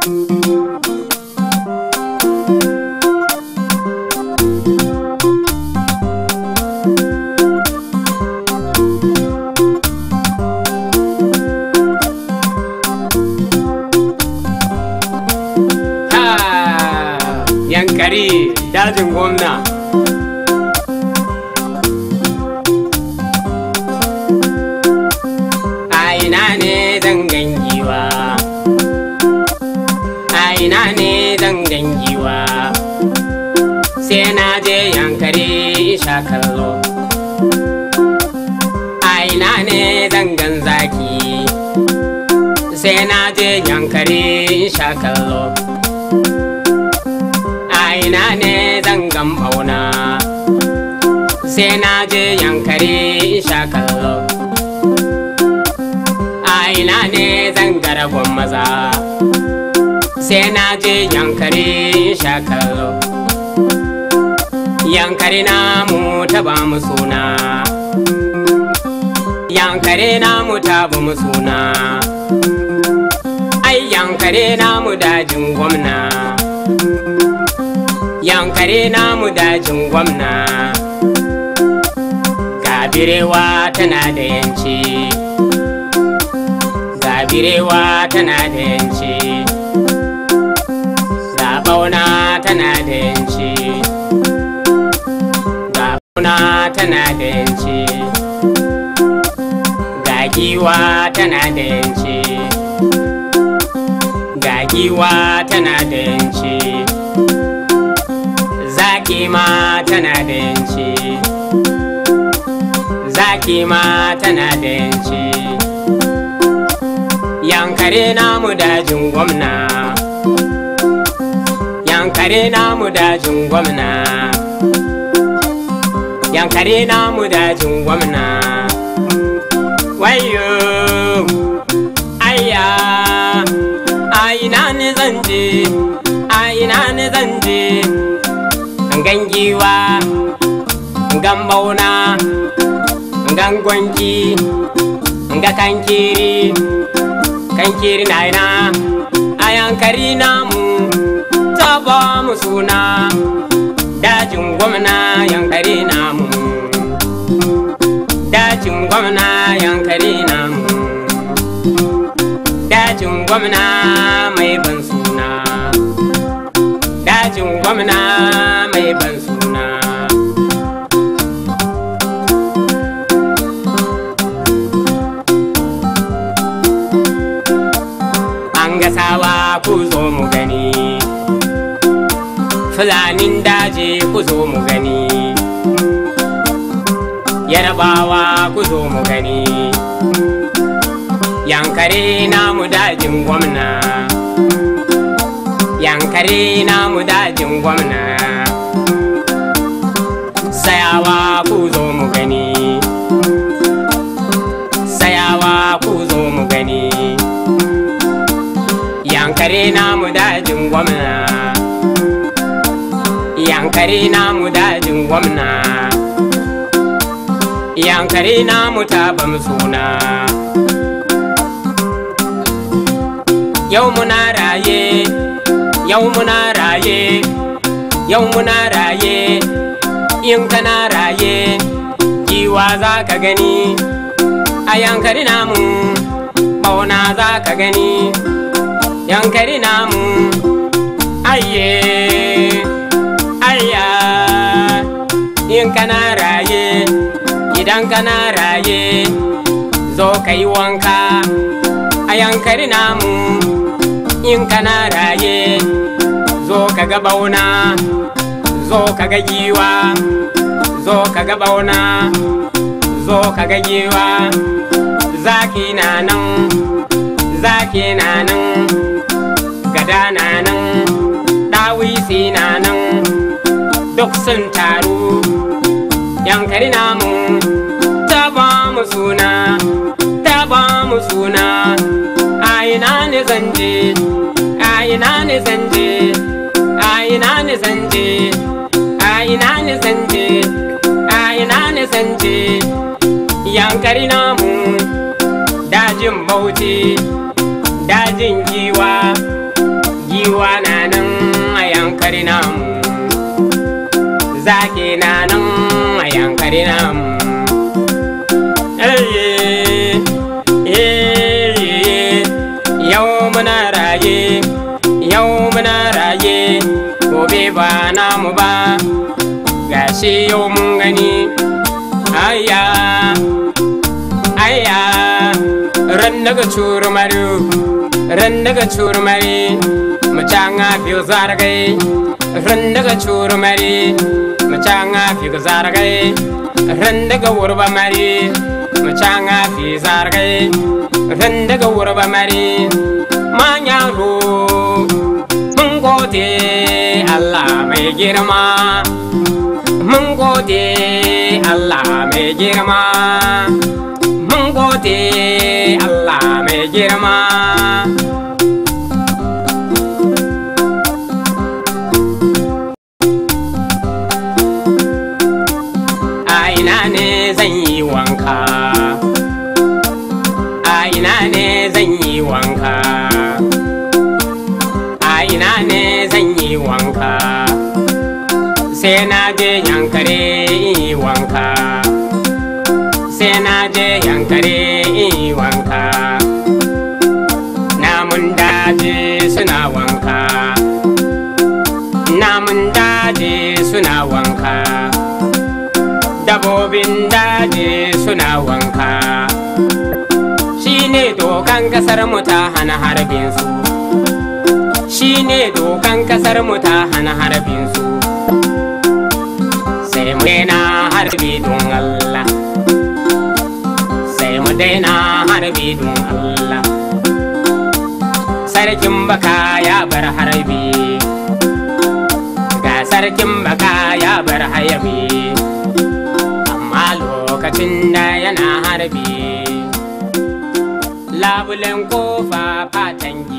Ha! Yankari dajin gwamna. A ina ne zangan giwa? A ina ne zangan giwa? Sai na je yankari sha kallo. A ina ne zangan zaki? Sai na je yankari sha kallo. a ina ne zangan bauna sai na je yankari sha kallo a ina ne zangara maza sai na je yankari sha kallo yankari namu ta ba mu suna yankari namu ta ba mu suna ai yankari namu dajin gwamna yankare namu dajin gwamna gabirewa tana da yanci gabirewa tana da yanci zabauna tana da yanci gabauna tana da yanci gagiwa tana da yanci gagiwa tana da yanci zaki ma tana da yanci zaki ma tana da yanci yankare namu dajin gwamna yankare namu dajin gwamna yankare namu dajin gwamna wayo ayya aina ni zanje aina ni zanje gan giwa gan bauna gan gwanki ga kankiri kankiri na ina a yankari namu ta ba mu suna dajin gwamna yankari namu dajin gwamna yankari namu dajin gwamna mai ban suna dajin gwamna mai ban suna an gasawa ku zo mu gani fulanin daji ku zo mu gani yarbawa ku zo mu gani yankare namu dajin gwamna yankare namu dajin gwamna sayawa ku zo mu gani sayawa ku zo mu gani yankare namu dajin gwamna yankare namu dajin gwamna yankare namu tabam suna yau muna raye yau muna raye yau muna raye in kana raye giwa za ka gani a yankari namu bauna za ka gani yankari namu ayye ayya in kana raye idan kana raye zo ka yi wanka a yankari namu in kana raye zo ka ga bauna zo ka ga giwa zo ka ga bauna zo ka ga giwa zaki na nan zaki na nan gada na nan ɗawisi na nan duk sun taru yankari namu ta ba mu suna ta ba mu suna a ina ne zanje a ina ne zanje a ina ne zanje a ina ne zanje a ina ne zanje yankari namu dajin bauchi dajin giwa giwa na nan a yankari namu zaki na nan a yankari namu yau muna raye yau muna raye gobe ba namu ba gashi yau mun gani aya aya ran daga curmaru ran daga curmari macanga fiyo zargai ran daga curmari macanga fiyo zargai ran daga wurba mari macanga fi zargai ran daga wurba mari manyaro mun gode Allah mai girma mun gode Allah mai girma mun gode Allah mai girma a ina ne zan yi wanka a ina ne zan yi wanka a ina ne zan yi wanka sai na je yankare yi wanka sai na je yankare yi wanka namun daji suna wanka namun daji suna wanka dabobin daji suna wanka shi ne dokan kasar mu ta hana harbin su shi ne dokan kasar mu ta hana harbin su sai mu daina harbi don Allah sai mu daina harbi don Allah sarkin baka ya bar harbi ga sarkin baka ya bar hayabi amma lokacin da yana harbi labulen kofa fatan